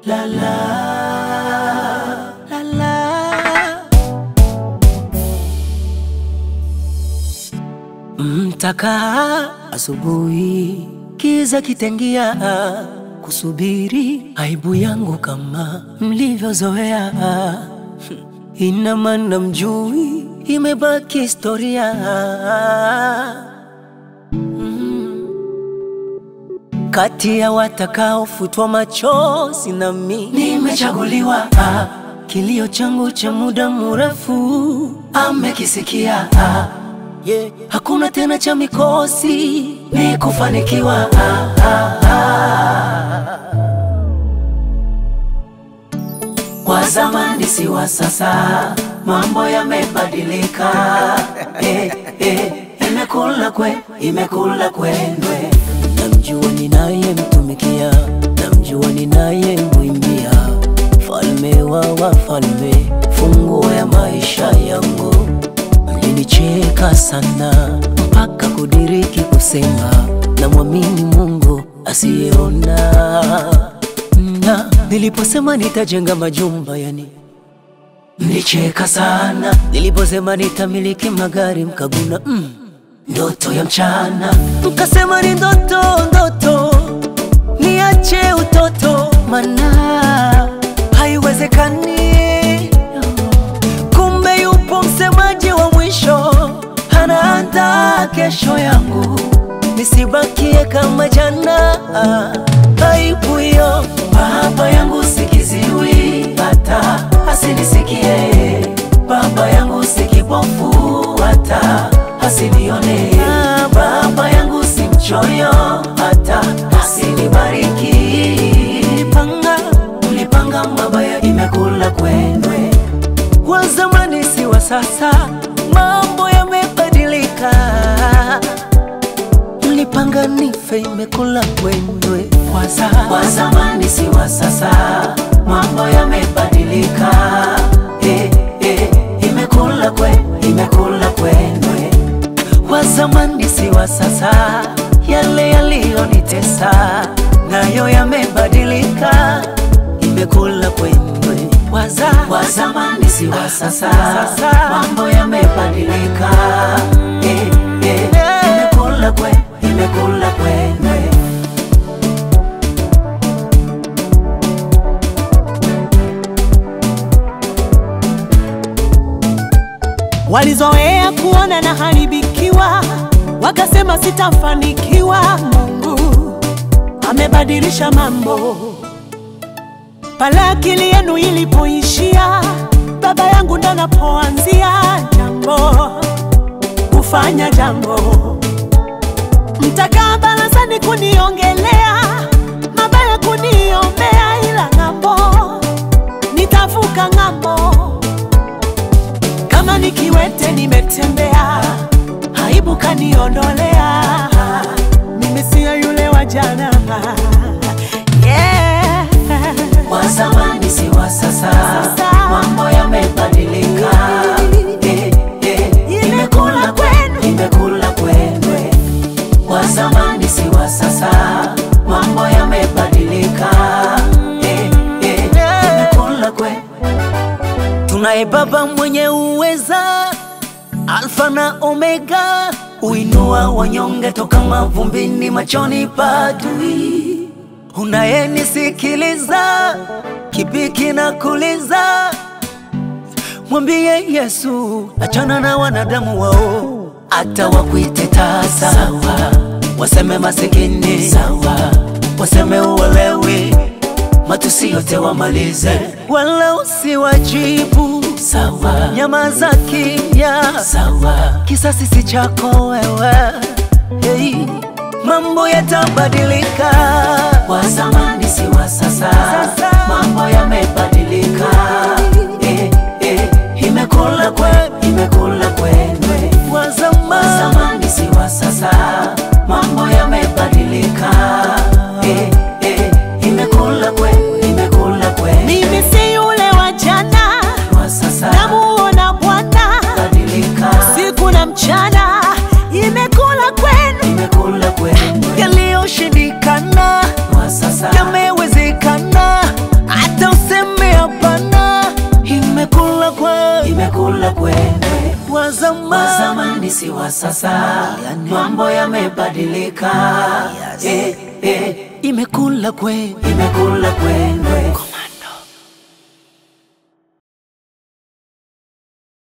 la la la la. Mtakaa asubuhi, kiza kitengia, kusubiri aibu yangu kama mlivyozoea. Ina maana mjui, imebaki historia. Kati ya watakaofutwa machozi nami nimechaguliwa. Ah, kilio changu cha muda mrefu amekisikia. Ah, yeah. Hakuna tena cha mikosi, ni kufanikiwa. Ah, ah, ah. Wa zamani si wa sasa, mambo yamebadilika. Eh, eh, imekula kwe, imekula kwendwe. Namjua ninayemtumikia, namjua ninayemwimbia, falme wa wafalme, funguo ya maisha yangu. Mlinicheka sana mpaka kudiriki kusema, namwamini Mungu asiyeona na niliposema nitajenga majumba yani mlicheka sana. Niliposema nitamiliki magari mkaguna mm, ndoto ya mchana. Mkasema ni ndoto ndoto, niache utoto, mana haiwezekani. Kumbe yupo msemaji wa mwisho, anaandaa kesho yangu, nisibakie kama jana. Aibu hiyo baba yangu sikiziwi, hata asinisikie. Baba yangu si kipofu, hata asinione. Baba yangu si mchoyo, hata asinibariki. Mlipanga, mlipanga mabaya, imekula kwendwe. Wa zamani si wa sasa, mambo yamebadilika. Mlipanga nife, imekula kwendwe. Wa za- Wa zamani si wa sasa, mambo yamebadilika. Eh, eh, imekula kwe, imekula kwendwe. Wa zamani si wa sasa, yale yaliyonitesa nayo yamebadilika, imekula kwendwe. Wa za- Wa zamani si wa sasa, mambo yamebadilika. Eh, eh, imekula kwe, imekula kwendwe. Walizoea kuona na haribikiwa, wakasema sitafanikiwa. Mungu amebadilisha mambo. Pale akili yenu ilipoishia, baba yangu ndo napoanzia jambo, kufanya jambo. Mtakaa barazani kuniongelea mabaya, kuniombea, ila ng'ambo nitavuka ng'ambo kama nikiwete nimetembea, aibu kaniondolea. Mimi siyo yule wa jana. Yeah. Wa zamani si wa sasa, Sasa. mambo yamebadilika. Eh, eh, imekula kwenu, imekula kwendwe. Wa zamani si wa sasa, mambo yamebadilika. Eh, eh, imekula kwe. Tunaye Baba mwenye uweza, Alfa na Omega, uinua wanyonge toka mavumbini, machoni pa adui. Unayenisikiliza, kipi kinakuliza? Mwambie Yesu, achana na wanadamu wao, hata wakuite tasa sawa, waseme masikini sawa, waseme uwelewi, matusi yote wamalize, wala usiwajibu sawa, nyamaza kimya sawa, kisasi si chako wewe hey. Mambo yatabadilika, wa zamani si wa sasa, mambo yamebadilika. Eh, eh, imekula kwe, imekula kwendwe. Wa zamani si wa sasa, mambo yamebadilika. Eh, eh, imekula kwe, imekula kwendwe. Mimi si yule wa jana, Wa sasa namuona Bwana badilika, siku na mchana, imekula kwenu. imekula kwendwe. Yaliyoshindikana Wa sasa yamewezekana, si wa sasa, mambo yamebadilika. Yes. Eh, eh, imekula kwenu imekula kwendwe